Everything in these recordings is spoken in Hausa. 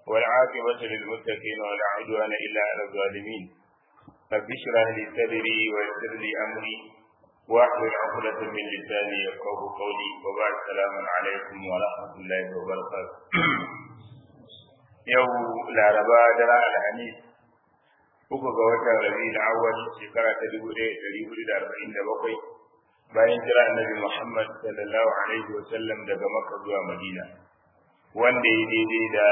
والعاقبة للمتقين ولا عدوان إلا على الظالمين رب اشرح لي صدري ويسر لي أمري واحلل عقدة من لساني يفقه قولي وبعد السلام عليكم ورحمة الله وبركاته يوم العرباء درع الحنيف uku ga watan rabi'ul awwal shekara ta dubu ɗaya ɗari hudu da arba'in da bakwai bayan jira annabi muhammad sallallahu alaihi wa sallam daga makka zuwa madina wanda ya daidai da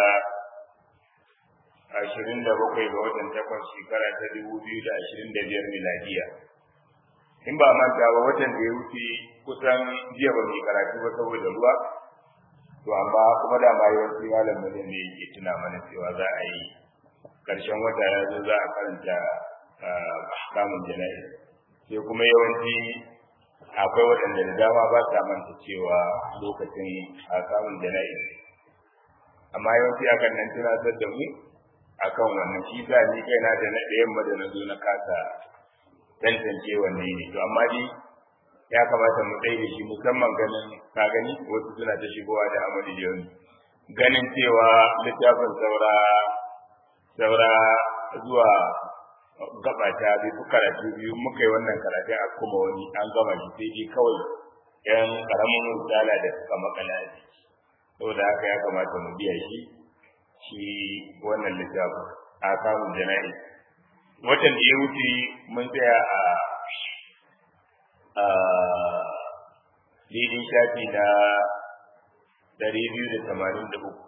ashirin da bakwai ga watan takwas shekara ta dubu biyu da ashirin da biyar miladiya in ba manta ba watan da ya wuce kusan jiya ba mai karatu ba saboda ruwa to amma kuma da ma yawanci malamin ne yake tuna mana cewa za a yi karshen wata ya zo za a karanta ahkamun jana'i sai kuma yawanci akwai waɗanda da dama ba sa manta cewa lokacin ahkamun jana'i amma yawanci akan nan tunatar da mu akan wannan shi sa ni kaina da na ɗayan ma da na zo na kasa tantance wanne ne to amma dai ya kamata mu tsaye da shi musamman ganin ka gani wasu suna ta shigowa da amali yau ganin cewa littafin saura saura zuwa gaba ta bi fi karatu biyu muka yi wannan karatu a kuma wani an gama shi sai dai kawai yan karamin misala da suka makala ne saboda haka ya kamata mu biya shi shi wannan littafin a kamun jana'i watan da ya wuce mun tsaya a a daidai shafi na ɗari biyu da tamanin da uku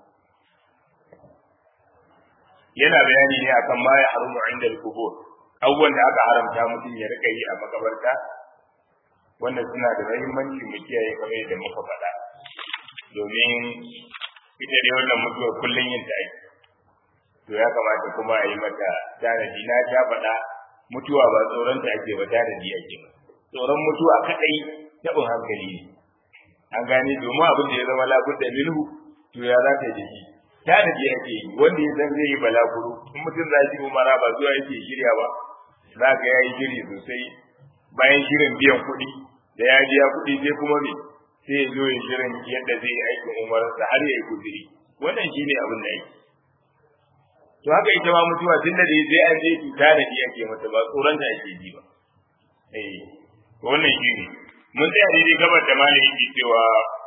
yana bayani ne akan ma ya harumu inda al-kubur abubuwan da aka haramta mutum ya rika yi a makabarta wannan suna da muhimmanci mu kiyaye kamar yadda muka faɗa domin ita dai wannan mutuwa kullum yin ta ake to ya kamata kuma a yi mata tanadi na ta faɗa mutuwa ba tsoron ta ake ba tanadi ake ba tsoron mutuwa kaɗai taɓin hankali ne an gane domin abin da ya zama labudda minhu to ya za ta yi da shi tanadi yake yi wanda ya san zai yi balaguro in mutum za shi umara ba zuwa yake shirya ba za ka yayi shiri sosai bayan shirin biyan kuɗi da ya biya kuɗi sai kuma me sai ya zo ya shirin yadda zai yi aikin umararsa har ya yi kuziri wannan shine abin da yake to haka ita ma mutuwa tunda da zai an je ki tanadi yake mata ba tsoron ta ake ji ba eh wannan shine mun tsaya daidai gabar da malami yake cewa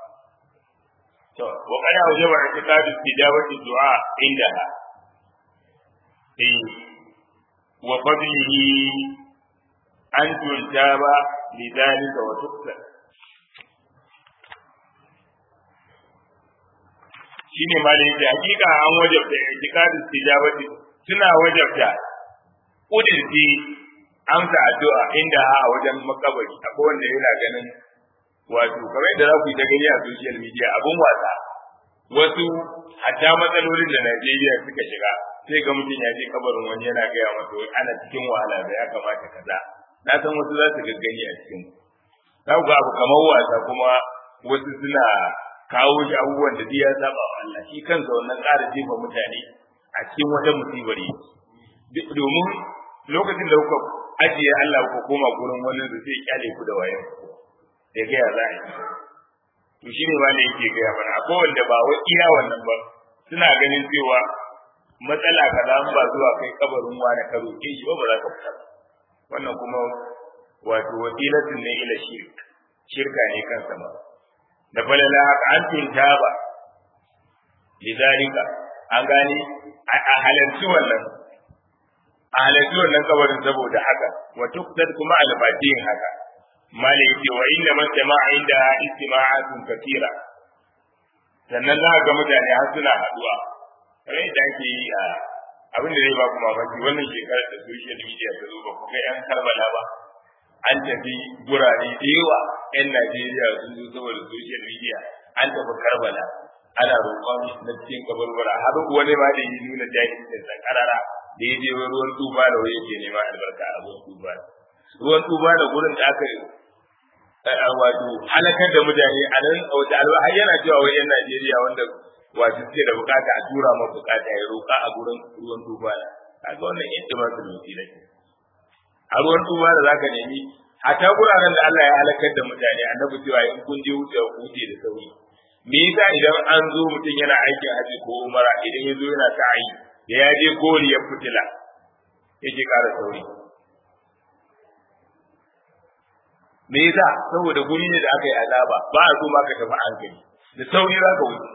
وقد أوجب اعتقاد استجابة الدعاء عندها إيه وفضله أن تجاب لذلك وتقتل shine ma da yake hakika an wajabta i'tiqad istijabati suna wajabta kudirci amsa addu'a inda a wajen makabari akwai wanda yana ganin wato kamar da za ku yi ta gani a social media abun wasa wasu hatta matsalolin da Najeriya suka shiga sai ga mutum ya je kabarin wani yana gaya masa wai ana cikin wahala da ya kamata kaza na san wasu za su gaggani a cikin za ku ga abu kamar wasa kuma wasu suna kawo shi abubuwan da ya saba wa Allah shi kansa wannan ƙara jefa mutane a cikin wata musibar yake domin lokacin da kuka ajiye Allah ku koma gurin wani da zai kyale ku da wayan ku da gaya za a yi to shi ne ma ne yake gaya mana akwai wanda ba wai iya wannan ba suna ganin cewa matsala kaza an ba zuwa kai kabarin wani ka roƙe shi ba ba za ka fita wannan kuma wato wasilatun ne ila shirk shirka ne kansa ma da falala haka an tunta ba lidalika an gane a halarci wannan a halarci wannan kabarin saboda haka wa tuktar kuma albatin haka mala yake wa inda man jama'a inda istima'atun katira sannan za ga mutane har suna haduwa kamar yadda ake yi a abin da zai ba ku mamaki wannan shekarar da social media ta zo ba ku ga yan karbala ba an tafi gurare da yawa yan Najeriya sun zo saboda social media an tafi karbala ana roƙon na cikin kabarbara har wani ma da yi nuna jahilcin sa karara da ya je ruwan tuba da wani yake neman albarka a ruwan tuba ruwan tuba da gurin da aka wato halakar da mutane a nan wata alwa har yana cewa wai yan Najeriya wanda wato suke da bukata a tura ma bukata ya roƙa a gurin ruwan tuba da kaga wannan yadda ma su nufi ne a ruwan tuba da zaka nemi hatta guraren da Allah ya halakar da mutane annabi cewa in kun je wuce ku wuce da sauri me yasa idan an zo mutum yana aikin haji ko umara idan ya zo yana sa'i da ya je koriyar fitila yake ƙara sauri me yasa saboda guri ne da aka yi azaba ba a so ma ka tafi hankali da sauri za ka wuce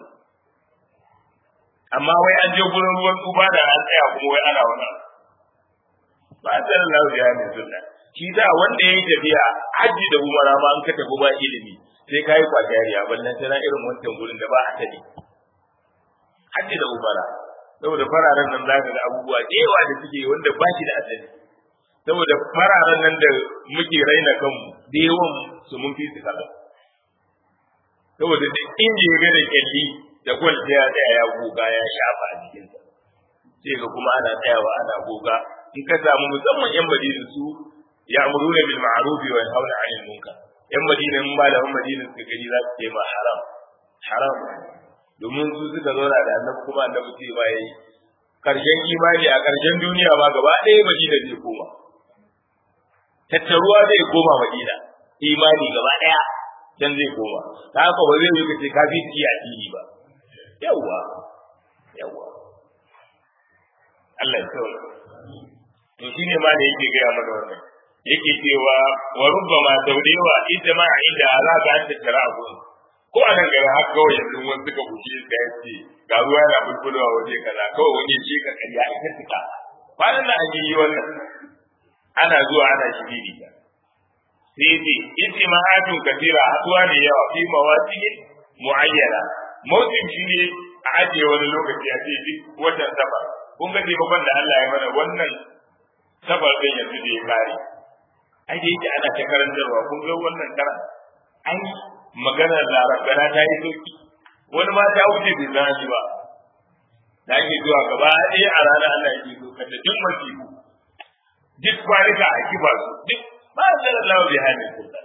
amma wai an je gurin ruwan tsufa da an tsaya kuma wai ana wani ba a tsarin lafiya mai sunna shi da wanda ya yi tafiya hajji da umara ma an ka tafi ba ilimi sai ka yi kwajariya ballan tana irin wancan gurin da ba a tare hajji da umara saboda fararen nan za ka ga abubuwa da yawa da suke wanda ba shi da asali saboda fararen nan da muke raina kanmu da yawan su mun fi su kaza saboda duk inda ya ga da kyalli da gwal ya tsaya ya goga ya shafa a jikinsa sai ga kuma ana tsayawa ana goga in ka samu musamman yan madina su ya amuruna bil ma'ruf wa yanhauna 'anil munkar yan madina in ba da yan madina suka gani za su ce ma haram haram domin su suka zauna da annabi kuma annabi ce ba yayi karshen imani a karshen duniya ma gaba ɗaya madina zai koma tattaruwa zai koma madina imani gaba ɗaya can zai koma ta haka ba zai yi kace ka fi iya addini ba yawwa yawwa Allah ya tsawon to shine ma da yake gaya mana wannan yake cewa wa rubbama daudewa ita ma inda za ka an tattara abu ko a nan gari har kawai yanzu wani suka buce ka yace ga ruwa yana bulbulowa waje kaza kawai wani ya ce ka karya ita tuka kwanan nan an yi wannan ana zuwa ana shiriri ta sai ce ijtima'atun kathira haduwa ne yawa fi mawaqi muayyana mawqin shi ne a ajiye wani lokaci a ce duk watan safar kun ga taimakon da Allah ya mana wannan safar din yanzu da ya kare ai da yake ana ta karantarwa kun ga wannan karan ai maganar larabana ta yi sauki wani ma ta wuce bai zana ba da ake zuwa gaba ɗaya a ranar Allah yake so ka da duk masifu duk kwanuka a kiba su duk ba a zara lawa bai hannun kusa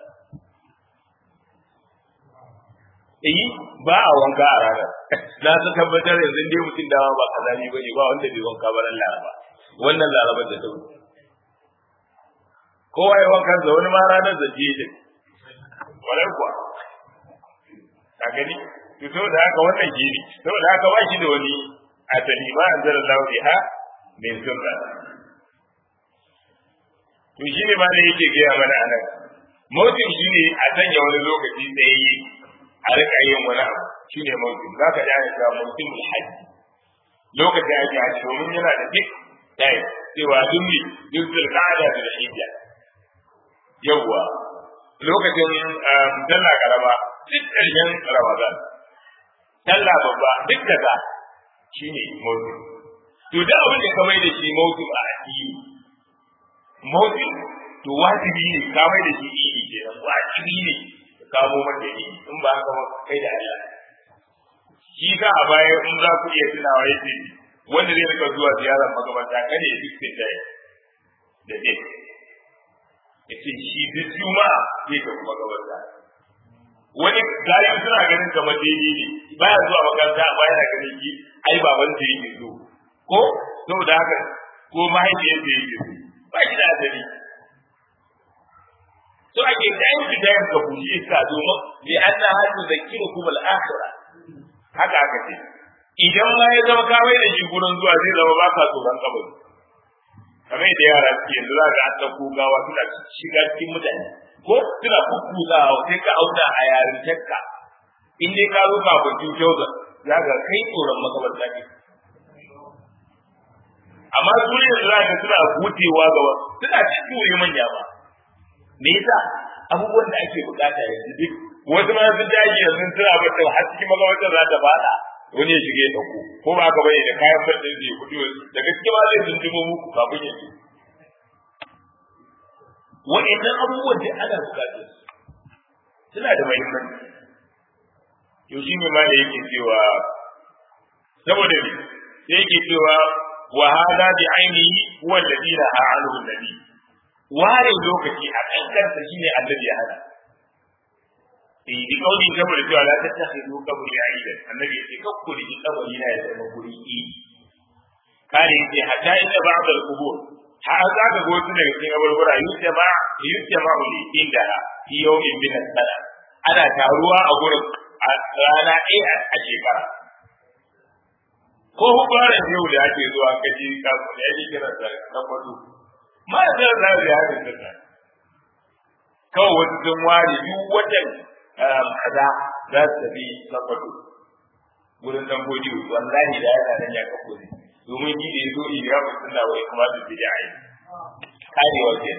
eh ba a wanka a ranar na su tabbatar yanzu dai mutum dama ba kazani ba ne ba wanda bai wanka ba ran laraba wannan larabar da ta wuce kowa ya wanka da wani ma ranar da je da kwarai kuwa a gani to saboda haka wannan shi ne saboda haka ba shi da wani asali ba an zara lawa biha min sunna to shi ne ma da yake gaya mana a nan mautin shi ne a sanya wani lokaci tsaye a rika yin wani abu shi ne mautin za ka dana cewa mautin hajji lokacin ake hajji domin yana da duk ɗaya cewa duk ne duk zulƙada da hijja yawwa lokacin sallah karama duk ƙarshen ramadan sallah babba duk kaza shi ne mautin to da abin da ka mai da shi mautin a addini motsin to wajibi ne ka mai da shi idi ke nan wajibi ne ka kamo mata idi in ba haka ba kai da Allah shi ka a baya in za ku iya tunawa yace wanda zai rika zuwa ziyarar magabata kada ya duk da da dai yace shi duk juma'a zai tafi magabata wani gari suna ganin kamar daidai ne baya zuwa makaranta amma yana ganin shi ai baban da yake so ko saboda haka ko mahaifiyar da yake so ba shi da asali so ake dayan shi dayan ka bushe iska domin li anna hadu zakiru kum al akhira haka aka ce idan ma ya zama kawai da shi gurin zuwa zai zama ba ka tsoron kabari kamar da yara suke yanzu za ka an ɗauko gawa suna shiga cikin mutane ko suna kukkuzawa sai ka auna a yarintarka in dai ka zo kafin cin kyauta za ka kai tsoron makabarta ne amma su ne yanzu zaka suna hutewa gaba suna cikin wuri manya ba me yasa abubuwan da ake bukata yanzu duk wasu ma sun daji yanzu suna bata har cikin magabatar za ta fada wani ya shiga ya dauko ko ba ka bane da kayan fardin zai kudi daga cikin ma zai tuntubo muku kafin ya wa'annan abubuwan da ana bukatar suna da muhimmanci to shi ne ma da yake cewa saboda ne sai yake cewa وهذا بعينه هو الذي نهى عنه النبي ware lokaci a kankansa shine annabi ya hana eh di kauli saboda cewa la tattakhidu qabri aidan annabi ya ce kakku da kabari na ya zama guri i kare yace hatta inda ba'd al-qubur har za ka ga wasu daga cikin abubuwa yutama yutama uli inda fi yawmin min as-sana ana taruwa a gurin a rana ɗaya a shekara ko hubaran yau da ake zuwa kaji kafin da yake kira da tabbatu ma da za su yi da kawai wasu sun ware duk watan kaza za su tafi tabbatu gurin dan godi wallahi da yana nan ya kafo ne domin ni da yazo ya ba sunna wai kuma su bi ai karewa ke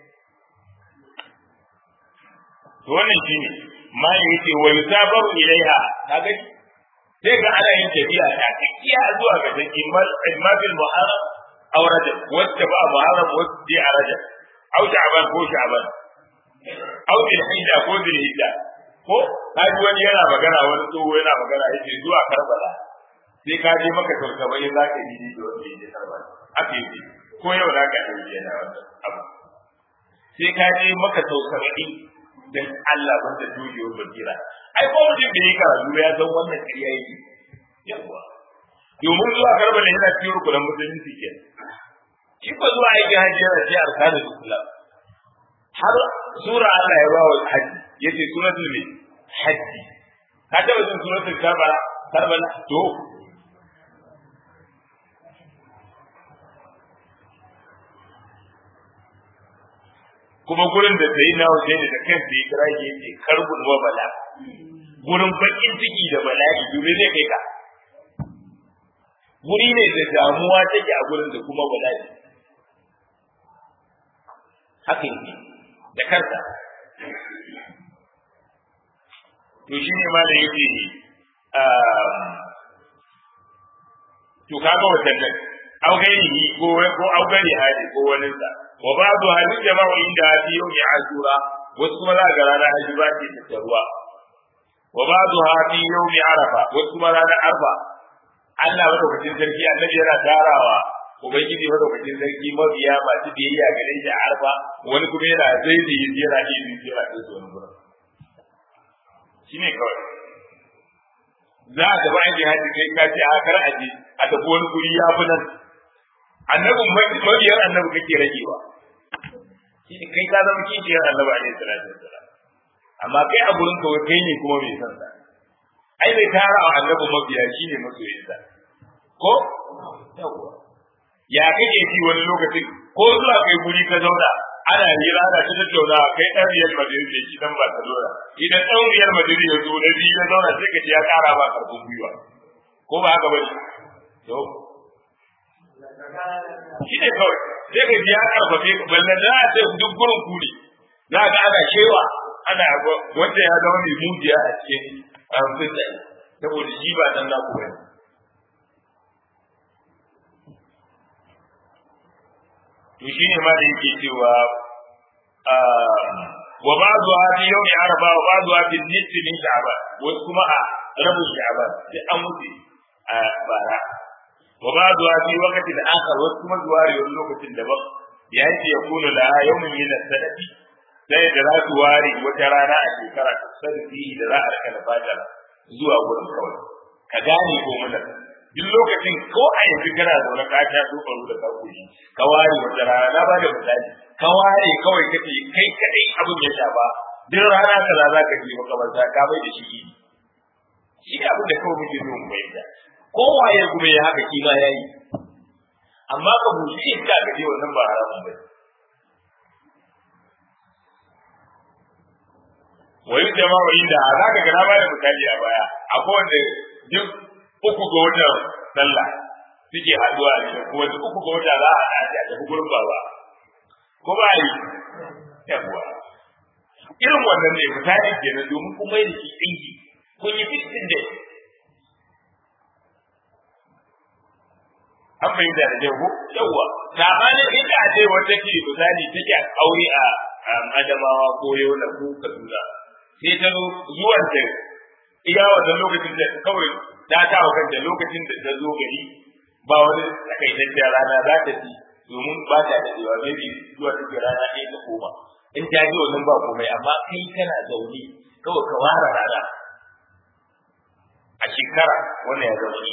to wannan shine ma yake wa yusabaru ilaiha kaga sai ga ana yin tafiya ta kiya zuwa ga take ma bil muharram aw rajab wacce ba muharram wacce a rajab aw sha'ban ko sha'ban aw bil hijja ko bil hijja ko kaji wani yana magana wani tsoho yana magana yake zuwa karbala sai ka je maka tautaba ya zaka yi da wanda yake karbala aka yi ko yau za ka yi yana wannan abu sai ka je maka tautaba dan Allah banda dogewar basira ai ko mutum da yake karatu ya san wannan kariya yake yawa domin zuwa karbala yana cikin rukunan musulunci ke shi ko zuwa yake hajji yana ce arkanul islam har sura Allah ya ba wa hajji yace suratul mai hajji ka taba jin suratul karbala karbala to kuma gurin da sai na waje ne da kan sai kira ke yake karbun wa bala gurin bakin ciki da bala'i dole zai kai ka guri ne da damuwa take a gurin da kuma bala'i haka yake da karta to shi ne malam yake to kaga wannan au gairi ko ko au gari hadi ko wani sa wa ba'du hadith jama'u inda fi yawmi ashura wasu kuma za ga ranar haji ba ce ta ruwa wa ba'du fi yawmi arafa wasu kuma ranar arfa Allah madaukakin sarki annabi yana tarawa ubangiji madaukakin sarki mabiya masu biyayya gare shi a arfa wani kuma yana zai da yi yana iya yi yana da su wani gurin shi ne kawai za a gaba aiki hajji kai ka ce a kar aje a tafi wani guri ya fi nan annabin mabiyar annabi kake ragewa shi ne kai ka zama kishiyar annabi alaihi salatu wassalam amma kai a gurin kawai kai ne kuma mai san sa ai bai tara wa annabi mabiya shi ne masoyinsa ko yawwa ya kake ji wani lokacin ko zuwa kai guri ka zauna ana hira ana ta tattauna kai dan riyal madrid ne shi dan barcelona idan dan riyal madrid ya zo da biyu ya zauna sai ka ji ya kara ba karfin gwiwa ko ba haka bane to shi ne kawai sai ka ji ya karfafe balle da ta duk gurin kuri za ka ana shewa ana wanda ya zama mai mujiya a cikin fitsa saboda shi ba dan naku bane to shine ma da yake cewa wa ba'du hadi yawmi arba wa ba'du hadi nisfi min sha'ban wasu kuma a rabu sha'ban sai an mutu a bara wa ba'du hadi waqti al-akhar wasu kuma zuwa wani lokacin daban ya ce ya kunu la yawmin min as-sanati sai da za su ware wata rana a shekara ta sarfi da za a rika da fatar zuwa gurin kawai ka gane ko mun duk lokacin ko a yanzu kana zaune ka ta so faru da ka koyi ka ware wata rana na bada misali ka ware kawai kace kai kadai abin ya shafa duk rana kaza za ka je makabarta ka bai da shi shi ne abin da kawai muke so mu bayyana kowaye kuma ya haka kima yayi amma ka bushe iska ka je wannan ba haramun bane wa yi jama'u inda za ka gana bada misali a baya akwai wanda duk uku ga watan sallah suke haduwa ne ko wanda uku ga wata za a haɗa a tafi gurin baba ko ba yi yawa irin wannan ne misali kenan domin kun mai da shi ɗinki kun yi fitin da an fahimta da jago yawa sabanin inda a ce wata ke misali take aure a adamawa ko yola ko kaduna sai ta zo zuwan ta iya wannan lokacin da kawai ta ta wa kanta lokacin da ta zo gari ba wani takaitaccen rana za ta ci domin ba ta da cewa maybe zuwa take rana ɗaya ta koma in ta ji wannan ba komai amma kai kana zaune kawai ka ware rana a shekara wannan ya zama shi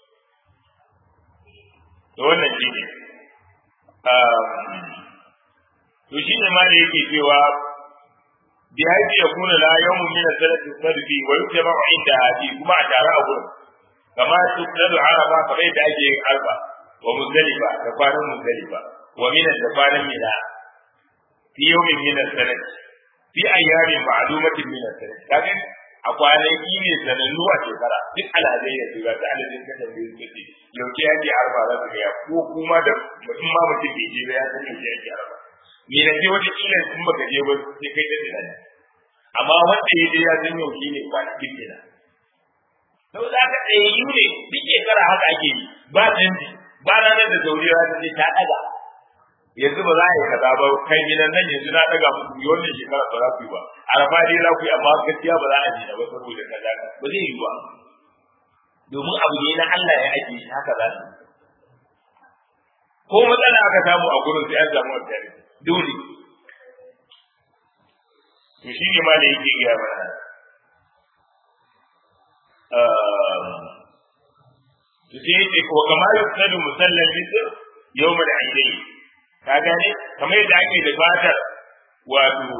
to wannan shi ne to shi ne ma da yake cewa bi haji ya kuna la yawmun min as-sanati sadfi wa yutaba inda hadi kuma a tare a gurin kama tuqadu arafa kamar yadda ake yin arba wa muzdalifa da kwanan muzdalifa wa min da kwanan mina fi yawmin min as-sanati fi ayyamin ma'lumatin min as-sanati kaga a kwanaki ne sanannu a shekara duk alhazai ya shiga ta alhazai ka tambaye su ce yauke yake arba za su gaya ko kuma da mutum ma mutum bai je ba ya san yauke yake arba me na je wata kila in baka je ba sai kai da tunani amma wanda ya je ya san yauke ne kwanakin kenan sau da aka tsaye yi ne duk shekara haka ake yi ba canji ba ranar da zauriya ta ce ta ɗaga yanzu ba za a yi kaza ba kai gidan nan yanzu na ɗaga muku yi wannan shekara ba za ku yi ba arfa dai za ku yi amma gaskiya ba za a ji ba saboda kaza ba zai yi ba domin abu ne na Allah ya ake shi haka za su ko matsala aka samu a gurin sai an samu wata dole to shi ne ma da yake gaya mana to sai yake ko kamar yusadu musallal bisr yawmal aidain ka gane kamar yadda ake da fatar wato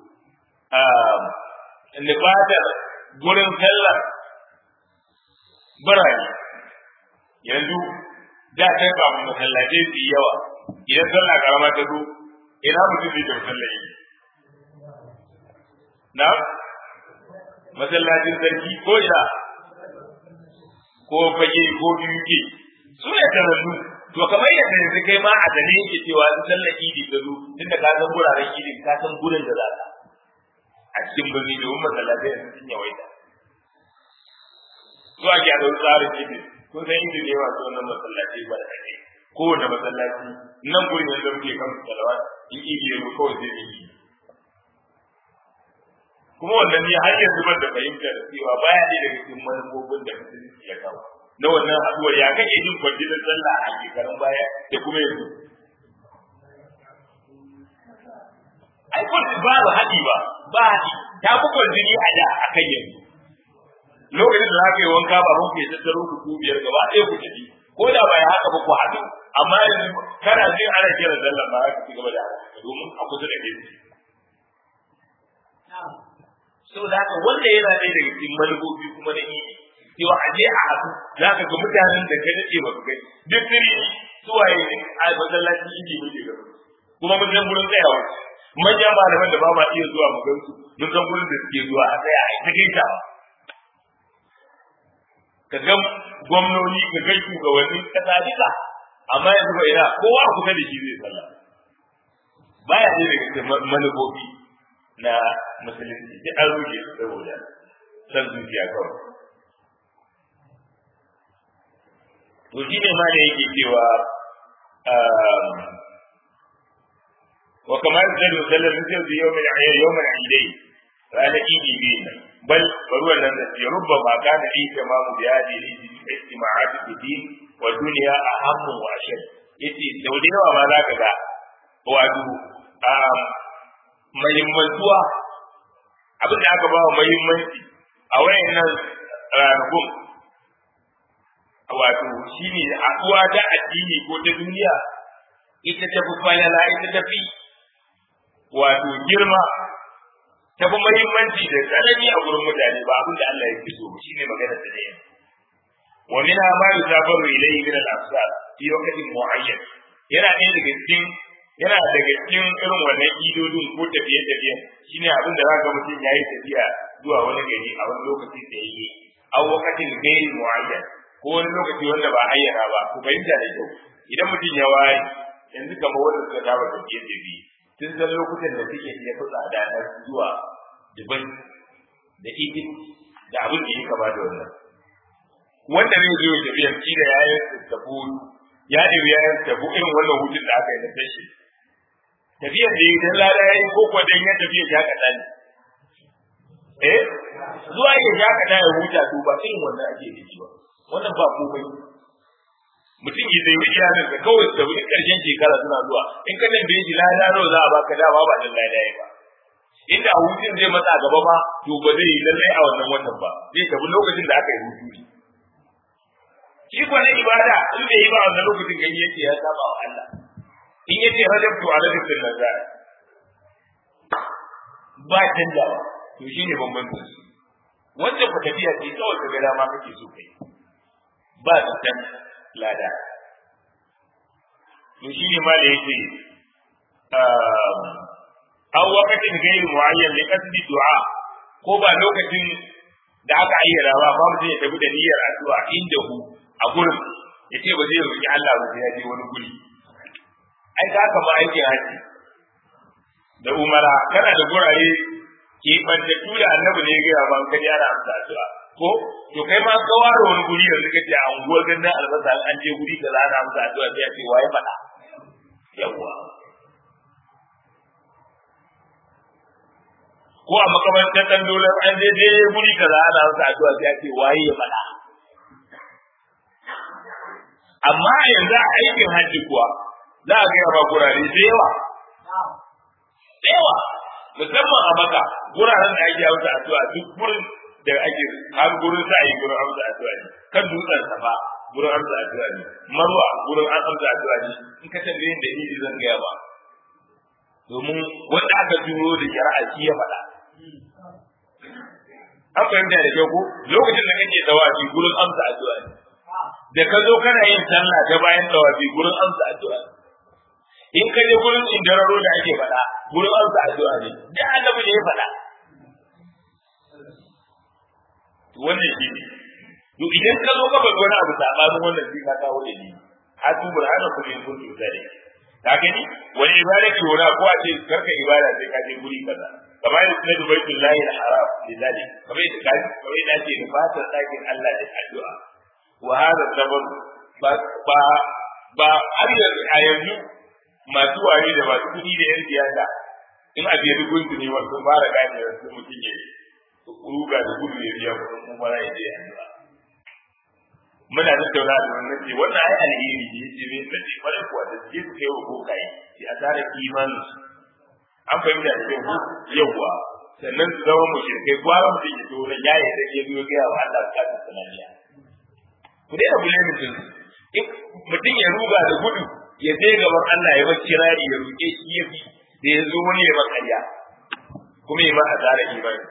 lifatar gurin sallar birane yanzu da ta yi babu masallatai su yi yawa idan sallah karama ta zo ina mutum zai tafi sallar yi na masallacin sarki ko ina ko fage ko biyu ke su ne tarallu to kamar yadda yanzu kai ma a dane yake cewa in sallar idi ta zo tunda ka san guraren idin ka san gurin da za ka a cikin birni domin masallatai yanzu sun yawaita su a gyara tsarin idi kun san idi ne masu wannan masallatai ba da kake kowane masallaci nan gurin yanzu muke kan salawa in idi ya zo kawai zai yi kuma wannan ne har yanzu ban da fahimtar cewa baya ne daga cikin manufofin da musulunci ya kawo na wannan haduwar ya kake jin kwanjinin sallah a shekarun baya da kuma yanzu ai kwanci ba ba haɗi ba ba haɗi ta fi kwanjini a da a kan yanzu lokacin da za ka yi wanka ba mun ke tattaro ku ku biyar gaba ɗaya ku tafi ko da ba ya haka ba ku haɗu amma yanzu kana jin ana kira sallah ba za ka ci gaba da haka domin a kusa da ke saboda haka wanda yana ɗaya daga cikin manufofi kuma na idi cewa a je a haɗu za ka ga mutanen da ka daɗe ba su gani duk sirri suwaye ne a masallacin idi muke gaba kuma mun san gurin tsayawa manyan malaman da ba ma iya zuwa mu gansu mun san gurin da suke zuwa a tsaya a ta gaita ka ga gwamnoni ka ga shugabanni kasa duka amma yanzu ba ina kowa kusa da shi zai sallah baya ne daga cikin manufofi na musulunci duk an ruge su saboda san zuciya kawai to shi ne ma da yake cewa wa kamar da da sallar mutum da yau mai yau mai idai ranar idi biyu bal bari wannan da ya rubba ma kana yi tamamu da yadi ne da istima'atu bidi wa duniya ahammu wa ashad yace da yawa ma zaka ga wato mahimmantuwa abin da aka ba wa mahimmanci a wayannan ranakun wato shi ne haɗuwa ta addini ko ta duniya ita ta fi falala ita ta fi wato girma ta fi mahimmanci da tsanani a gurin mutane ba abin da Allah ya fi so shi ne magana ta da yanzu wa mina ma yusafaru ilayhi min al-afsar fi waqtin mu'ayyan yana ɗaya daga cikin yana daga cikin irin wannan idodin ko tafiye tafiye shine abin da zaka mutum yayi tafiya zuwa wani gari a wani lokaci da yi a wakatin gairi muayyan ko wani lokaci wanda ba ayyana ba ku fahimta da kyau idan mutum ya waye yanzu kamar wanda suka saba tafiye tafiye tun san lokutan da suke iya fi tsada na zuwa Dubai da Egypt da abin da ya kama da wannan wanda zai zo tafiya shi da yayin tafi ya ɗebi yayin tafi irin wannan hutun da aka yi na tashi tafiyar da idan lada ya yi ko kuwa dan ya tafiya ya kaɗa ne eh zuwa ya ya kaɗa ya huta to ba irin wannan ake da shi ba wannan ba komai mutum ya zai wuce yanar da kawai da wani ƙarshen shekara suna zuwa in ka tambaye shi lada nawa za a baka dama ba dan lada ya ba inda hutun zai matsa gaba ba to ba zai yi lallai a wannan watan ba zai tafi lokacin da aka yi hutu ne shi kuwa na ibada in bai yi ba a wannan lokacin gani yake ya saba wa Allah in yace rajabtu ala dhikrin nazar ba canjawa to shine bambancin su wanda ku tafiya ce kawai ka ga dama kake so kai ba zaton lada to shine ma da yake aw waqtin ghayr muayyan li qasdi du'a ko ba lokacin da aka ayyana ba ba mutum ya tafi da niyyar addu'a inda hu a gurin ya ce ba zai roki Allah ba sai ya je wani guri ai ka haka ma aikin haji da umara kana da gurare ke bantattu da annabi ne ya gaya ba ka yara amsa addu'a ko to kai ma ka ware wani guri yanzu ka ce a unguwar gandan albasa an je guri ka za a amsa addu'a sai a ce waye faɗa yawwa ko a makamantar dan dole an je je guri kaza ana masa addu'a sai a ce waye ya faɗa amma yanzu a aikin hajji kuwa za a gaya ba gurare da yawa da yawa musamman a maka guraren da ake amsa addu'a duk gurin da ake har gurin sa yi gurin amsa addu'a ne kan dutsen safa gurin amsa addu'a ne marwa gurin an amsa addu'a ne in ka tambaye da ni zan gaya ba domin wanda aka turo da shari'a shi ya faɗa an fahimta da kyau ko lokacin da kake tawafi gurin amsa addu'a ne da ka zo kana yin sallah ta bayan tawafi gurin amsa addu'a ne in ka je gurin indararo da ake faɗa gurin amsa addu'a ne da annabi ne ya faɗa wannan shi ne to idan ka zo ka bar wani abu sabanin wannan sai ka kawo da ni hatu burhana kuma in kuntu zalik ka gani wani ibada ke wani ko a ce karka ibada sai ka je guri kaza kamar yadda na dubai billahi al-haram lidalik kamar yadda ka kamar yadda ake nufatar ɗakin Allah da addu'a wa hada zaman ba ba ba har yanzu a yanzu masu wari da masu kuɗi da yan siyasa in a biya gunsu ne wasu fara gane wasu mutum ya ruga da gudu ya biya kuɗin kuma ya je addu'a muna tattauna da wannan ce wannan ai alheri ne yace me nace kwarai kuwa da ke su kai wa bokaye shi a tare imanin su an fahimta da kyau yawwa sannan su zama mushrikai gwara mutum ya zo nan ya yi da ya zo ga wa Allah ka ta sanariya ku dai abu ne mutum mutum ya ruga da gudu ya je gaban Allah ya bar kirari ya roke shi ya fi da ya zo wani ya makariya kuma ya ma asara imani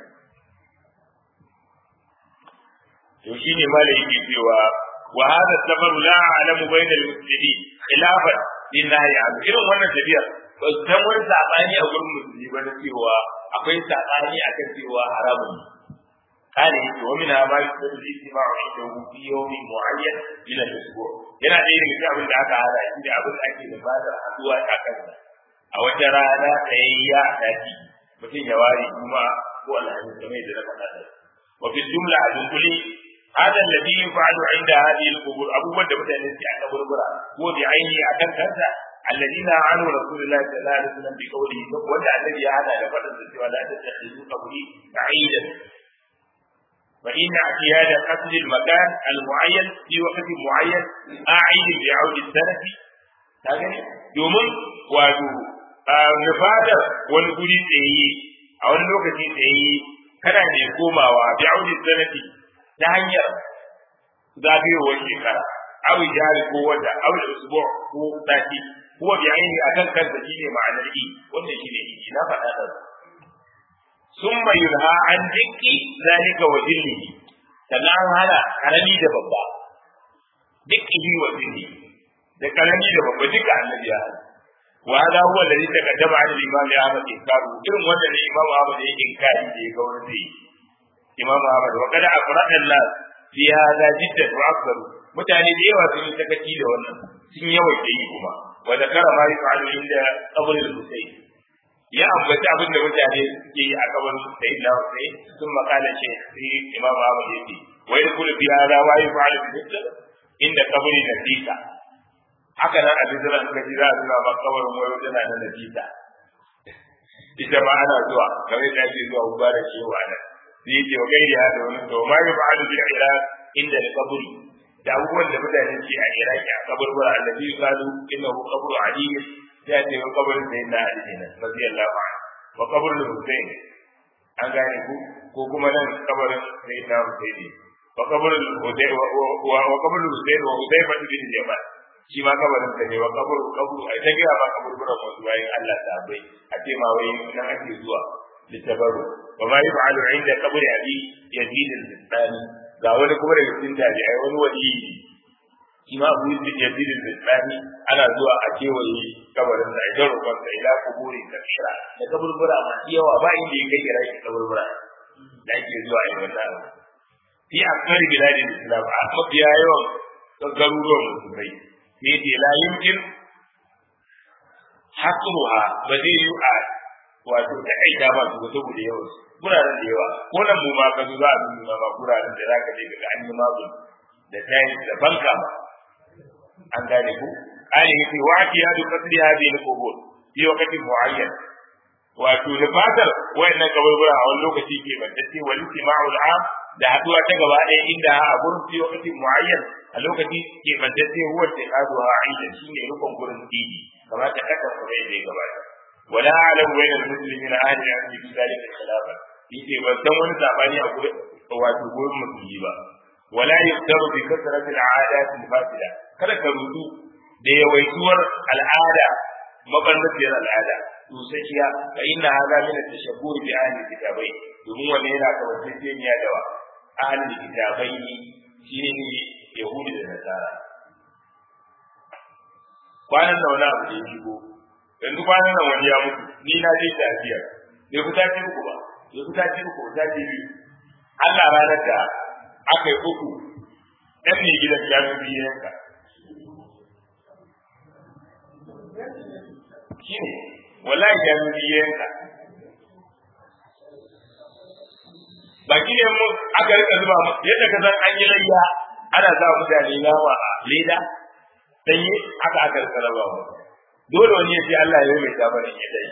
to shine malai yake cewa wa hada sabar la alamu bayna al-muslimin khilafan lillahi an irin wannan tafiyar ba san wani sabani a gurin musulmi ba na cewa akwai sabani akan cewa haramun kana yake wa min ma yusabbu istima'u inda fi yawmin mu'ayyan ila al-usbu' yana da irin abin da aka hada shi da abin da ake da bada haduwa a kansa a wata rana tsayayya a daki mutum ya ware kuma ko alhamis kamar da na faɗa wa fi jumla a dunkule هذا الذي يفعل عند هذه القبور أبو بكر بن الذي عند بربرة هو بعينه أكن كذا الذين عنه رسول الله صلى الله عليه وسلم بقوله وجع الذي هذا لفرد ولا تتخذوا قبري بعيدا فإن اعتياد قتل المكان المعين في وقت معين أعيد بعود السنة هذا domin wato nufadar wani guri tsaye a wani lokaci tsaye kana ne komawa bi audi sanati ta hanyar zagayowar shekara awi jari ko wata awi usbu ko sati ko bi aini akan kansa shine ma'anar i wannan shine i na faɗa da summa yulha an dikki zalika wa dillihi sannan hana karami da babba dikki wa dillihi da karami da babba duka annabi ya hana wa hada huwa alladhi taqaddama an al-imam Ahmad inkaru irin wannan ne imam Ahmad ya inkari da ya ga wani zai imam Ahmad wa kada afrada Allah fi hada jiddan wa akbaru mutane da yawa sun yi sakaci da wannan sun yawaita yi kuma wa zakara ma yaf'alu inda qabr al-Husayn ya ambaci abin da mutane suke yi a kabar Sayyid na Husayn sun makala shi sai imam Ahmad yake wa yadkhulu fi hada wa yaf'alu bi inda qabri Nafisa haka nan a bijiran suka ji za a zuwa ma kabarin wayo tana da Nafisa ita ma ana zuwa kamar yadda ake zuwa mubarak shehu a nan sai yake wa gairi ya da wani to ma yi fa'alu bil iraq inda da kaburi da abubuwan da mutane ke a iraki a kaburbura annabi qalu innahu qabru ali ya ce wa kabarin da yana ali ne radiyallahu anhu wa kabrul husayn an gane ku ko kuma nan kabarin sayyidina husayn wa kabrul husayn wa kabrul husayn wa hudayfa bin jamal shi ma kabarin sa ne wa kaburu kaburu ai ta gaya ma kaburburan wasu bayan Allah ta bai a ce ma wai nan ake zuwa litabaru wa ma yaf'alu 'inda qabri abi yazid al-bistani ga wani kuma daga cikin tabi'ai wani wali shi ma abu yazid al-bistani ana zuwa a kewaye kabarin sa idan roƙon sa ila kuburi kashira da kaburbura masu yawa ba inda ya kai kira shi kaburbura da ake zuwa a yi wannan fi akari biladin islam a mafiya yawan garuruwan musulmai ne ce la yumkin hasruha ba zai yi a wato da aida ba su saboda yawan guraren da yawa ko nan mu ma ka zo za a nuna ma guraren da zaka je ga an yi mabu da tayi da banka ma an gane ku ai yace wa ya du qadri hadhihi al-qubur fi waqtin muayyan wato da fatar wayannan kaburbura a wani lokaci ke bantacce wal istima'ul 'am da haduwa ta gaba ɗaya inda a gurin fi waqtin muayyan a lokaci ke bantacce huwa tiqaduha 'inda shine rukun gurin dini kamar ta kaka kuma yadda ya gabata wala a'lamu bayna al-muslimina ahli al-'ilm fi dhalika khilafa yace ban san wani sabani a gurin wato gurin musulmi ba wala yaqdaru bi kasrati al-'adat al-fasida kada ka rudu da yawaituwar al'ada mabannaciyar al'ada dusakiya fa inna hadha min at-tashabbur bi ahli kitabai domin wannan yana kawantacciya da wa ahli kitabai shine ne yahudi da nasara kwanan da wani abu da ya shigo yanzu kwanan nan wani ya mutu ni na je tafiya bai fita ce uku ba bai fita ce uku fita ce biyu Allah ranar da aka yi uku ɗan ne gidan ya fi biyu yanka shi ne wallahi ya fi biyu yanka baki ne mu aka rika zuba yadda ka san an yi layya ana sa mutane nama a leda sanye aka aka rika raba mu dole wani ya ce Allah ya mai tabarin ya dai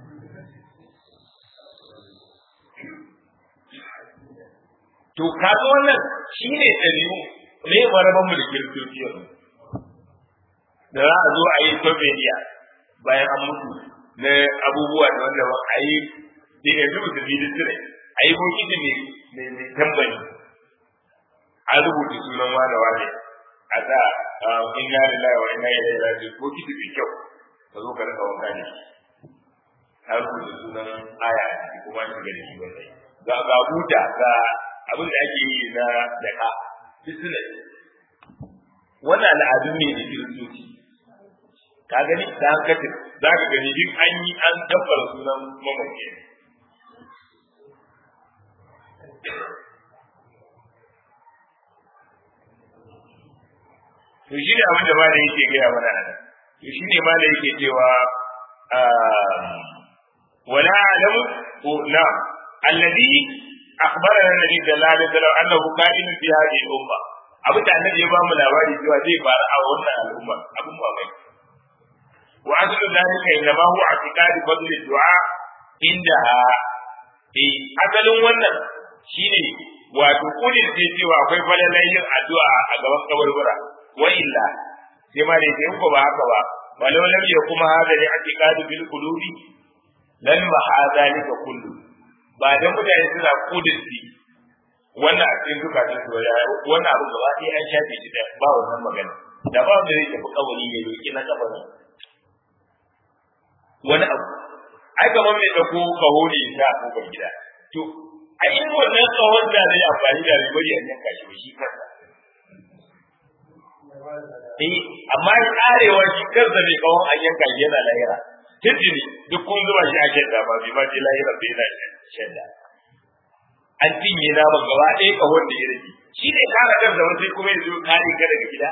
to kaga wannan shine dabi'u me maraban mu da kiristoci yanzu da za a zo a yi tobediya bayan an mutu na abubuwa da wanda ba a yi da yanzu da bidin tire a yi bokiti ne mai tambari a rubuta sunan wane wane a sa inna lillahi wa inna ilaihi raji'un bokiti mai kyau ka zo ka rika wanka ne a rubuta sunan aya a ciki kuma shi ga da shi bai ga ga buta ga abin da ake yi na daka business wannan al'adu ne da kiristoci ka gani da hankatin za ka gani duk an yi an tabbara sunan mamaki to shi ne abin da ma da yake gaya mana nan to shi ne ma da yake cewa wala alamu ko na alladhi akhbarana nabi sallallahu alaihi wasallam annahu qa'ilun fi hadhihi al-umma abin da annabi ya ba mu labari cewa zai faru a wannan al'umma abin mamaki wa aslu dhalika inma huwa i'tiqad fadl ad-du'a indaha eh asalin wannan shine wato kudin ce cewa akwai falalan yin addu'a a gaban kabarbura wa illa sai ma dai in ko ba haka ba walau lam yakuma hada li i'tiqad bil qulubi lan ma hada lika kullu ba dan mutane suna kudin wannan a cikin zukatan su wannan abu gaba ɗaya an shafe shi da ba wannan magana da ba wanda zai tafi kawari ya roki na kabarin wani abu ai kamar mai dauko kaho ne ta a kofar gida to a in wannan kawon da zai amfani da ribar ya yanka shi ba shi kansa eh amma ya karewa shi kansa mai kawon an yanka shi yana lahira tijini duk kun zuba shi a shadda ba bai ma je lahira bai na shadda an cinye naman gaba ɗaya kahon da ya rage shi ne kare kansa wani sai kuma ya zo kare ka daga gida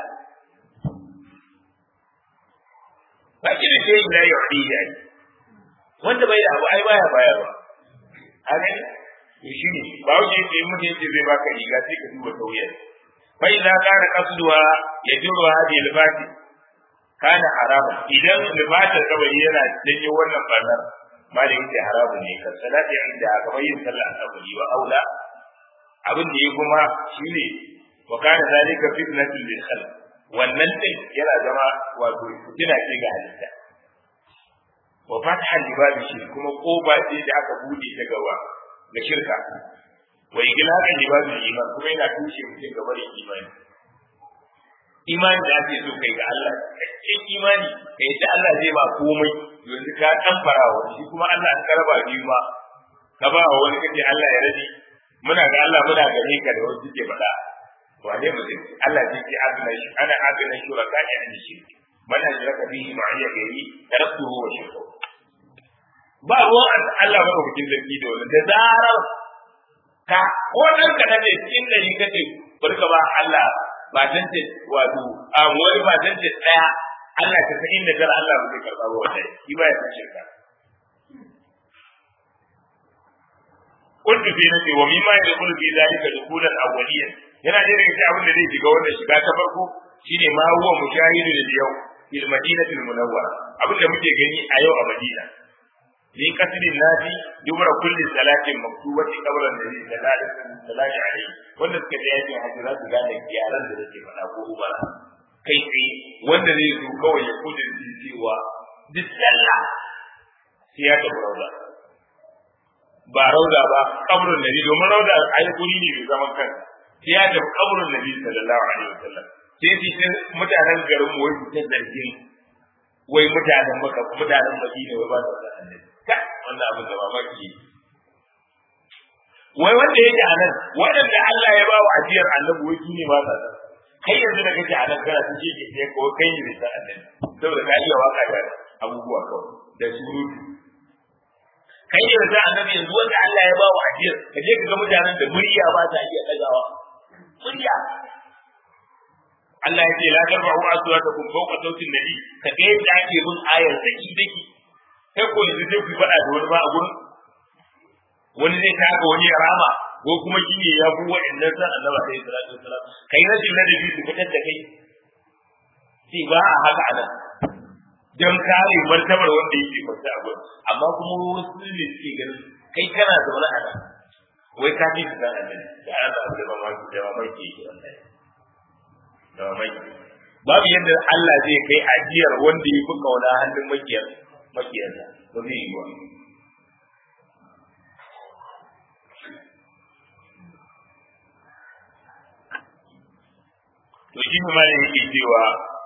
ba shi da ke yi na yau ya yi wanda bai da abu ai baya bayarwa a gani to shi ne ba wuce yake yi mutum yake zai baka riga sai ka duba tauyar fa idza kana qasduha yajru hadhihi al-fati kana harama idan libatar kawai yana janyo wannan barnar ma da yake haramu ne kan salati inda kamar yin sallah asabari wa aula abin da ya kuma shine wa kana zalika fitnatul lil khalq wannan din yana zama wato fitina ce ga halitta wa fathan libabi shi kuma koba ce da aka bude ta gaba ga shirka wa iglaqa libabi iman kuma yana tushe mutum gaba da imani imani da ake so kai ga Allah cikin imani kai da Allah zai ba komai yanzu ka dan farawa shi kuma Allah an karaba biyu ma ka ba wa wani kace Allah ya rage muna ga Allah muna gare ka da wasu ke faɗa wa dai mutum Allah zai ce agna shi ana agna shuraka ya an shi man ajraka bihi ma'iya gairi taraktuhu wa shirku ba ruwan Allah ba hukuncin zargi da wani da zarar ka ko dan ka ne cikin dari kace barka ba Allah ba tance wato a wani ba tance daya Allah ka san inda dar Allah ba zai karba ba wanda shi ba ya san shirka قلت في نفسي ومما يدخل في ذلك دخولا اوليا yana da daga abin da zai shiga wannan shiga ta farko shine ma huwa mushahidu da yau fil madinati al munawwara abin da muke gani a yau a Madina ni kasrin nadi dubra kulli salatin maktubati qablan nabi sallallahu alaihi wanda suka je yakin hajji za su gane yaran da nake faɗa ko ubara kai tsaye wanda zai zo kawai ya kudin cewa duk sallah sai ya tafi rauda ba rauda ba kaburin nabi domin rauda ai guri ne mai zaman kansa sai ya tafi kaburin nabi sallallahu alaihi wasallam sai shi sai mutanen garin mu wai ta zargin wai mutanen maka mutanen madina wai ba su da annabi ka wannan abin da mamaki wai wanda yake a nan waɗanda Allah ya ba wa ajiyar annabi wai su ne ba sa san kai yanzu da kake a nan kana ta ce ke ko kai ne da annabi saboda ka iya waka da abubuwa kawai da surutu kai ne da annabi yanzu wanda Allah ya ba wa ajiyar ka je ka ga mutanen da murya ba ta iya dagawa murya Allah ya ce la tarfa'u aswatakum fawqa sautin nabi ka ga yadda ake bin ayar daki daki kai ko yanzu sai ku faɗa da wani ba a gurin wani zai taka wani ya rama ko kuma shi ne ya fi wa'annan san annabi alaihi salatu wasalam kai rashin ladabi su fitar da kai sai ba a haka a nan don kare martabar wanda yake kwanta a gurin amma kuma wasu ne suke ganin kai kana zaune a nan wai ka fi san annabi da an sa da mamaki da mamaki yake wannan da mamaki babu yadda Allah zai kai ajiyar wanda ya fi kauna hannun makiyar makiyarsa ba zai yi ba to shi ne malin yake cewa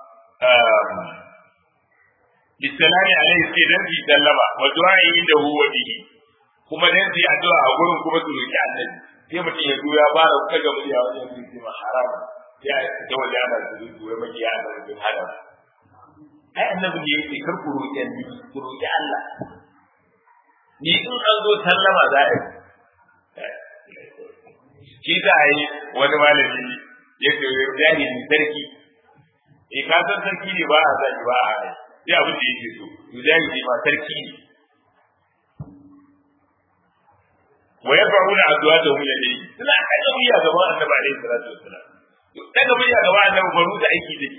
bisalami alaihi sai dan fi sallama wa du'a inda huwa bihi kuma dan fi addu'a a gurin kuma su roki annabi sai mutum ya zo ya fara kaga murya wajen su ce haram ya ta wajen ana su zo ya maki ya ana su haram ai annabi ne yake kar ku roki annabi ku roki Allah ni in an zo sallama za a yi shi za a yi wani malami ya ce jahili sarki e ka san sarki ne ba a zaki ba a hai sai abin da yake so to jahili ma sarki ne wa yafa'una addu'atahum yadayhi suna kaga wuya gaba annabi alaihi salatu wassalam daga wuya gaba annabi baro da aiki da shi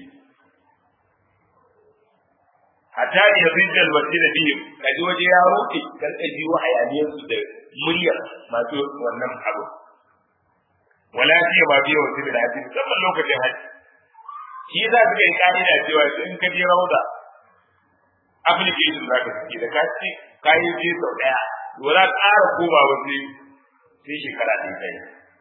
hatta ya rijja almasjid bihi kaji waje ya roke kan kaji wahayaniyar su da muryar masu wannan abu wala fi ma biyo wasu bil hadisi musamman lokacin haji shi za su kai ka'ida cewa in ka je rauda application za ka ciki da ka ce ka yi je sau daya to za ka ƙara koma wasu sai shekara ɗin kai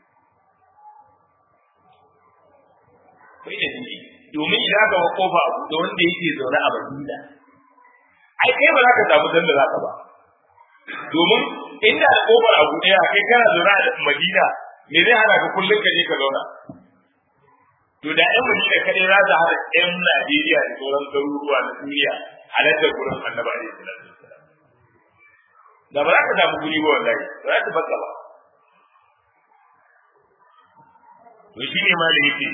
kai da jiki domin idan ka wa kofa abu da wanda yake zaune a Madina ai kai ba za ka samu sanda za ka ba domin inda da kofar abu ɗaya kai kana zaune a Madina me zai hana ka kullum ka je ka zauna to da ƴan Madina kaɗai za su hada ƴan Najeriya da sauran garuruwa na duniya halartar gurin Annabi alaihi salatu wassalam da ba za ka samu guri ba wallahi ba za ta baka ba to shi ne ma da yake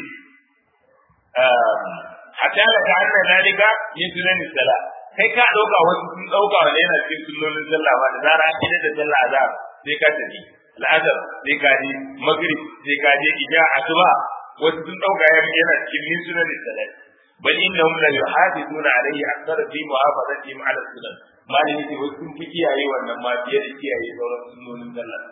hatta la ta anna zalika min sunan sala kai ka dauka wasu sun dauka wanda yana cikin sunnonin sallah ba da zara an kida da sallah azhar sai ka tafi al'asar sai ka je maghrib sai ka je isha asuba wasu sun dauka yana cikin min sunan sala bal innahum la yuhafizuna alayhi akthar fi muhafazatihim ala sunan malami ce wasu sun fi kiyaye wannan ma fiye da kiyaye sauran sunnonin sallah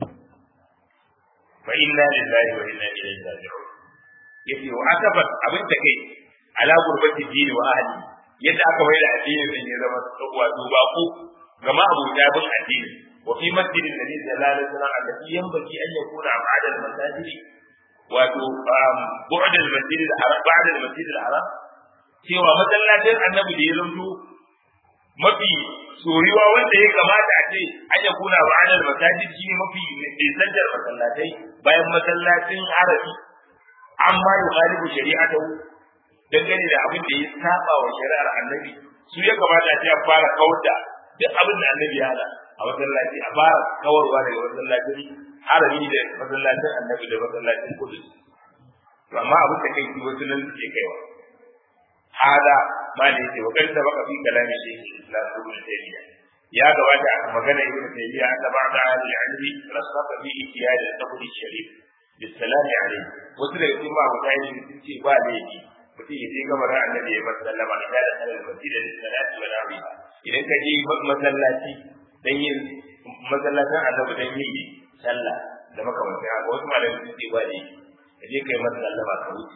fa inna lillahi wa inna ilaihi raji'un yace wa asabat abin da kai ala gurbati dini wa ahli yadda aka mai da addini din ya zama wato bako gama abu da bin addini wa fi masjidin nabi sallallahu alaihi wasallam allati yanbaghi an yakuna ba'da al-masajid wato bu'd al-masjid al-haram ba'da al-masjid al-haram cewa masallacin annabi da ya zanto mafi soyuwa wanda ya kamata a ce an ya kuna ba adal masajid shi mafi nisantar masallatai bayan masallacin arabi amma yukhalifu shari'atahu dangane da abin da ya saba wa shari'ar annabi su ya kamata a ce a fara kauda duk abin da annabi ya hada a masallaci a fara kawarwa daga masallacin harami da masallacin annabi da masallacin kudus to amma abin da kai wasu nan suke kaiwa hada ma da yake wa kanta baka fi kalami shi islam ibn taymiya ya gabata a magana ibn taymiya da ba'da ahli ilmi rasafa fi ihtiyaj al-taqdi sharif bisalam alayhi wasu daga cikin ma mutane sun ce ba laifi mutum ya je gabar annabi ya sallama da da sallar masjid da salati wa nawiha idan ka je masallaci dan yin masallacin annabi dan yin sallah da makamantan haka wasu malamai sun ce ba laifi ka je kai masa sallama ka wuce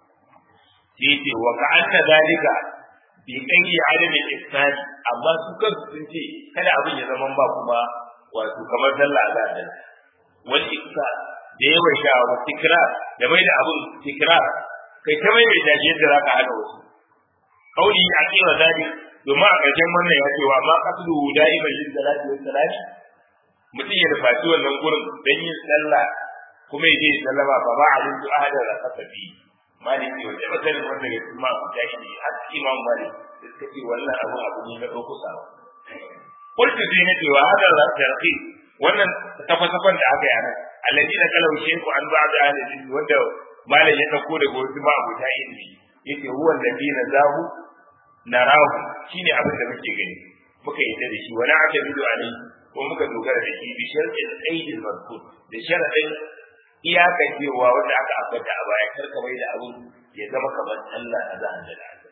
sai ce wa ka anna zalika bi kai adami ihsan amma su kansu sun ce kada abin ya zama ba kuma wato kamar sallah za ta wal ihsan da yawan sha wa tikrar da mai da abin tikrar kai ta mai da yadda za ka hada wasu kauli a cewa zalik domin a ƙarshen wannan ya ce wa ma qasdu da'iman lil salati was salati mutum ya nufaci wannan gurin don yin sallah kuma ya je sallama ba ba a rinju ahadar da kasa bi maliki wanda ba sanin wanda ya kuma ku tashi ne har imam malik da suka ce wannan abu abu ne na ɗauko sa kullu sai na cewa hada da tarhi wannan tafasafan da aka yi anan alladhi na kalau sheku an ba da ahli wanda malam ya dauko daga wasu ma abu ta ilmi yace huwa alladhi na zahu narahu shine abin da muke gani muka yi da shi wani aka bido alai ko muka dogara da shi bi sharɗin aidil mazkur da sharadin iyakan cewa wanda aka ambata a baya karka mai da abin ya zama kamar Allah a zan da Allah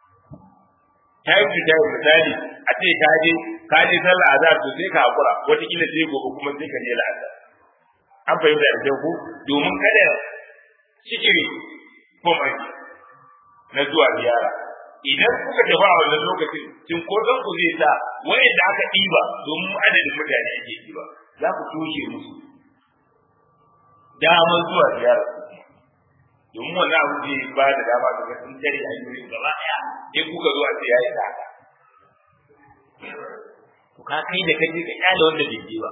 ta yi fita misali a ce ka je ka je sallah azhar to sai ka hakura wata kila sai gobe kuma sai ka je la'asar an fahimta da ku domin kada sikiri ko mai na zuwa ziyara idan kuka tafi a wannan lokacin cin ko dan ku zai sa wayanda aka ɗiba domin adadin mutane ake ɗiba za ku toshe musu damar zuwa ziyara domin wannan abu zai ba da dama ga ga sun tare a yi gaba ɗaya in kuka zo a ce yayi ta to ka kai da kaje ka kyale wanda bai je ba